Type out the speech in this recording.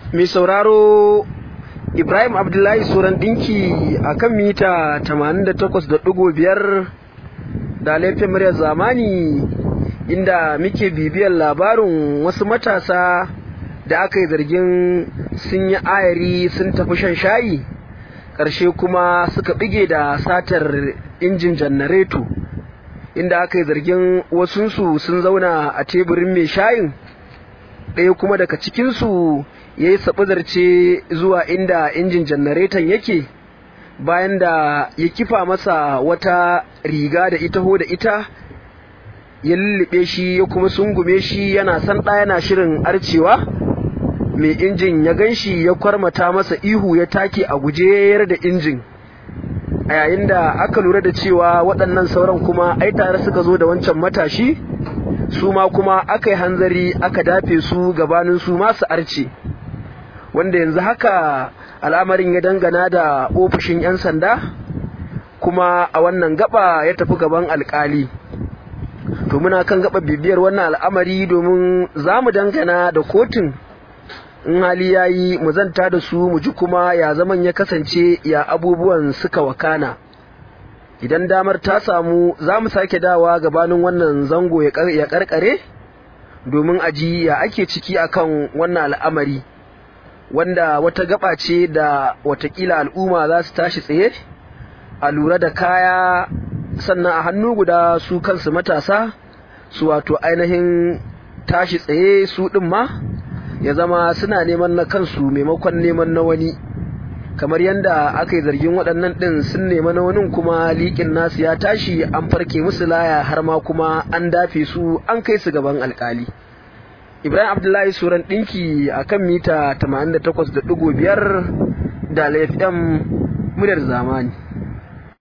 mai sauraro Ibrahim Abdullahi Suran ɗinki a kan mita 88.5 da laifin muryar zamani inda muke bibiyar labarin wasu matasa da aka yi zargin sun yi ayari sun tafi shan shayi ƙarshe kuma suka bige da satar injin janareto inda aka yi zargin wasunsu sun zauna a teburin mai shayin ɗaya kuma daga cikinsu ya yi zarce zuwa inda injin janareton yake bayan da ya kifa masa wata riga da ita ho da ita ya lullube shi ya kuma sungume shi yana san ɗaya yana shirin arcewa mai injin ya gan shi ya kwarmata masa ihu ya take a guje da injin a yayin da aka lura da cewa waɗannan sauran kuma ai tare suka zo da wancan matashi su ma kuma aka yi hanzari aka dafe su gabanin su masu arce wanda yanzu haka al'amarin ya dangana da ofishin 'yan sanda kuma a wannan gaba ya tafi gaban alkali to muna kan gaba bibiyar wannan al'amari domin za mu dangana da kotun in hali ya yi mu zanta da su mu ji kuma ya zaman ya kasance ya abubuwan suka wakana idan damar ta samu za mu sake dawa gabanin wannan zango ya karkare domin aji ya ake ciki akan wannan al'amari wanda wata gaba ce da watakila al'umma za su tashi tsaye a lura da kaya sannan a hannu guda su kansu matasa su wato ainihin tashi tsaye su ɗin ma ya zama suna neman na kansu maimakon neman na wani kamar yadda aka yi zargin waɗannan ɗin sun nema na wani kuma liƙin nasu ya tashi an farke musu laya har ma kuma an dafe su an kai su gaban alƙali. Ibrahim Abdullahi Suran ɗinki a kan mita 88.5 da FM muryar zamani.